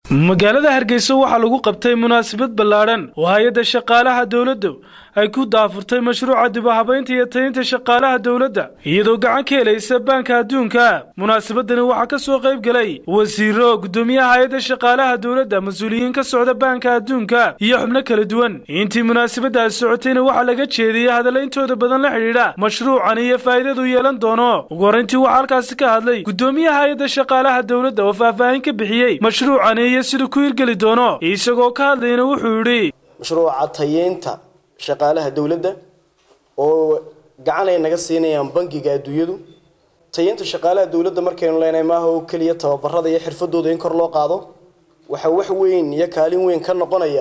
magaalada hargeysa waxaa lagu qabtay munaasabad ballaadhan oo hay-adda shaqaalaha dowladdu ay ku daafurtay mashruuca dibahabaynta iyo tayinta shaqaalaha dowladda iyadoo gacan ka helaysa baanka adduunka munaasabadani waxaa ka soo qayb gelay wasiiro guddoomiyaha hay-adda shaqaalaha dowladda mas-uuliyiin ka socda baanka adduunka iyo xubno kala duwan intii munaasabadaasi socotayna waxaa laga jeediyey hadalla intooda badan la xidhiidha mashruucan iyo faa'iidadu yeelan doono ugu horrayntii waxaa halkaasi ka hadlay guddoomiyaha hay-adda shaqaalaha dowladda oo faahfaahin ka bixiyey mashruucani iyo siduu ku hirgeli doono isagoo ka hadlayna wuxuu yidhi mashruuca tayeynta shaqaalaha dowladda oo gacan ay naga siinayaan bangiga adduunyadu tayeynta shaqaalaha dowladda markaynu leenahay maaha oo keliya tababarada iyo xirfadooda in kor loo qaado waxaa wax weyn iyo kaalin weyn ka noqonaya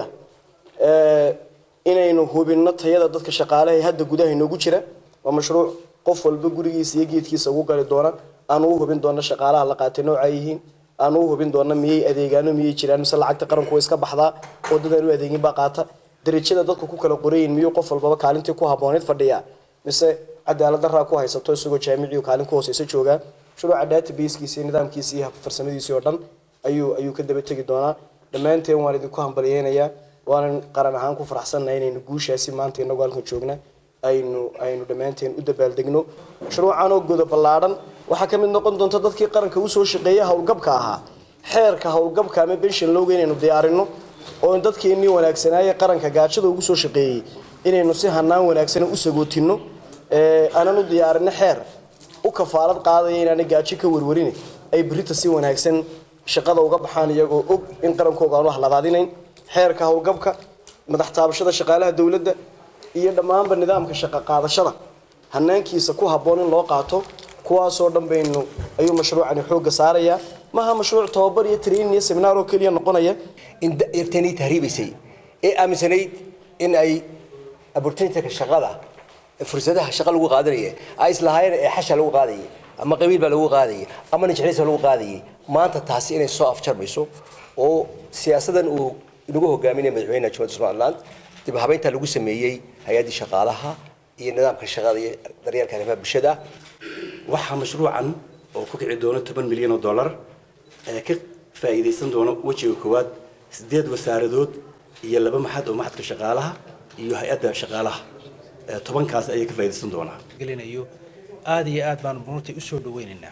inaynu hubinno tayada dadka shaqaalaha ee hadda gudaha inoogu jira waa mashruuc qof walba gurigiisa iyo geedkiisa ugu gali doona aanu u hubin doona shaqaalaha la qaatay nooca yihiin aanu u hubin doona miyay adeegaano miyay jiraan mise lacagta qaranku way iska baxdaa oo dadaan u adeegin baa qaata darajada dadku ku kala qorayin miyuu qof walbaba kaalintii ku habbooneyd fadhiyaa mise cadaalad daraa ku haysato isagoo jaamiciyu kaalin ku hooseysa joogaa mashruuca databasekiisa iyo nidaamkiisa iyo farsamadiisii oo dhan ayuu ayuu ka daba tegi doonaa dhammaanteen waan idinku hambalyeynayaa waanan qaran ahaan ku faraxsannahay inaynu guushaasi maanta inagu halkan joogna aynu aynu dhammaanteen u dabaaldegno mashruucan oo godo ballaadhan waxaa ka mid noqon doonta dadkii qaranka usoo shaqeeya howlgabka ahaa xeerka howlgabka ama benshin lowga inaynu diyaarino oo dadkeennii wanaagsanaaye qaranka gaajada ugu soo shaqeeyey inaynu si hanaan wanaagsan u sagootino aanan u diyaarino xeer u kafaalad qaadaya inaanay gaajo ka warwarin ay berita si wanaagsan shaqada uga baxaan iyagoo og in qarankooga aanu haladaadinayn xeerka howlgabka madax taabashada shaqaalaha dowladda iyo dhammaanba nidaamka shaqo qaadashada hanaankiisa ku habboon in loo qaato kuwaasoo dhan baynu ayuu mashruucani xoogga saarayaa maaha mashruuc tababar iyo training iyo seminaar oo keliya noqonaya in yarteenii tahriibaysay ee aaminsanayd in ay opportunityka shaqada fursadaha shaqa lagu qaadanaya ay islahaayeen ee xasha lagu qaadayay ama qabiil baa lagu qaadayay ama najxiliisa lagu qaadayay maanta taasi inay soo afjarmayso oo siyaasadan uu inagu hogaaminaya madaxweynaha jumhuriyadda somaliland dib habeynta lagu sameeyey hay-addii shaqaalaha iyo nidaamka shaqada iyo daryeelka arrimaha bulshada waxaa mashruucan oo ku kici doono toban milyan oo dollar ee ka faa'iidaysan doono wejiga koowaad sideed wasaaradood iyo laba maxad oo maxadka shaqaalaha iyo hay-adda shaqaalaha tobankaas ayay ka faa'iidaysan doonaa gelinayo aada iyo aad baanu runtii usoo dhaweynaynaa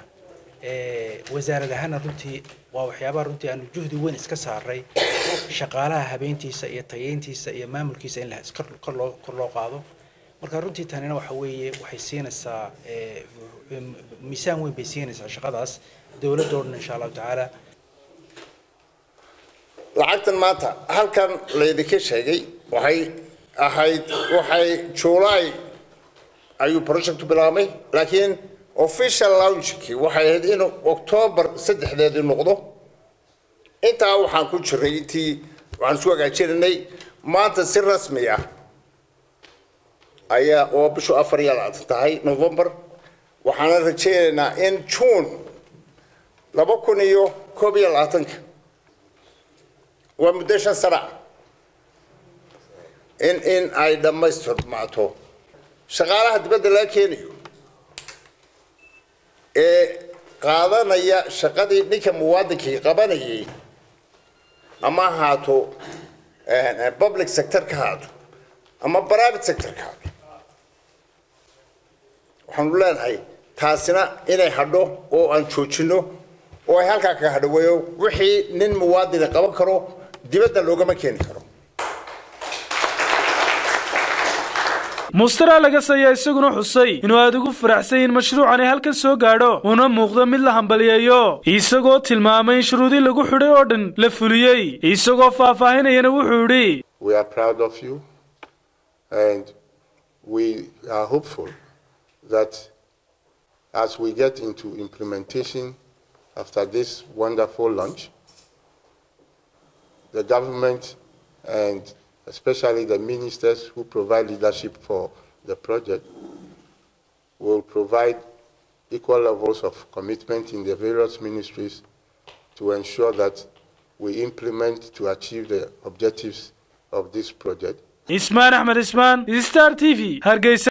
wasaarad ahaana runtii waa waxyaabaha runtii aanu juhdi weyn iska saaray shaqaalaha habeyntiisa iyo tayeyntiisa iyo maamulkiisa in kor loo kor loo qaado marka runtii tanina waxa weeye waxay siinaysaa miisaan weyn bay siinaysaa shaqadaas dowladda oo dhan insha allahu tacaala lacagtan maanta halkan laydinka sheegay waxay ahayd waxay july ayuu projectu bilaabmay laakiin official launchkii waxay ahayd inuu octoobar saddexdeedii noqdo intaa waxaan ku jiray intii waxaan isku hagaajinanay maanta si rasmi ah ayaa oo bishu afar iyo labaatan tahay november waxaana rajaynaynaa in june laba kun iyo koob iyo labaatanka waa muddo shan sana in in ay dhammaystirmaato shaqaalaha dibadda laga keenayo ee qaadanaya shaqadii ninka muwaadinkii qabanayay ama ahaato public sector ka haato ama private sector ka haato waxaanu leenahay taasina inay hadho oo aan joojino oo ay halkaa kaga hadhaweeyo wixii nin muwaadini qaban karo dibadda loogama keeni karo mustara lagas ayaa isaguna xusay inuu aada ugu faraxsan in mashruucani halkan soo gaadho una muuqdo mid la hambaliyeeyo isagoo tilmaamay in shuruudii lagu xidhay oo dhan la fuliyey isagoo faahfaahinayana wuxuu yidhi We are proud of you and we are hopeful that as we get into implementation after this wonderful launch, the government and especially the ministers who provide leadership for the project will provide equal levels of commitment in the various ministries to ensure that we implement to achieve the objectives of this project. ismaan axmed ismaan star t v hargeysa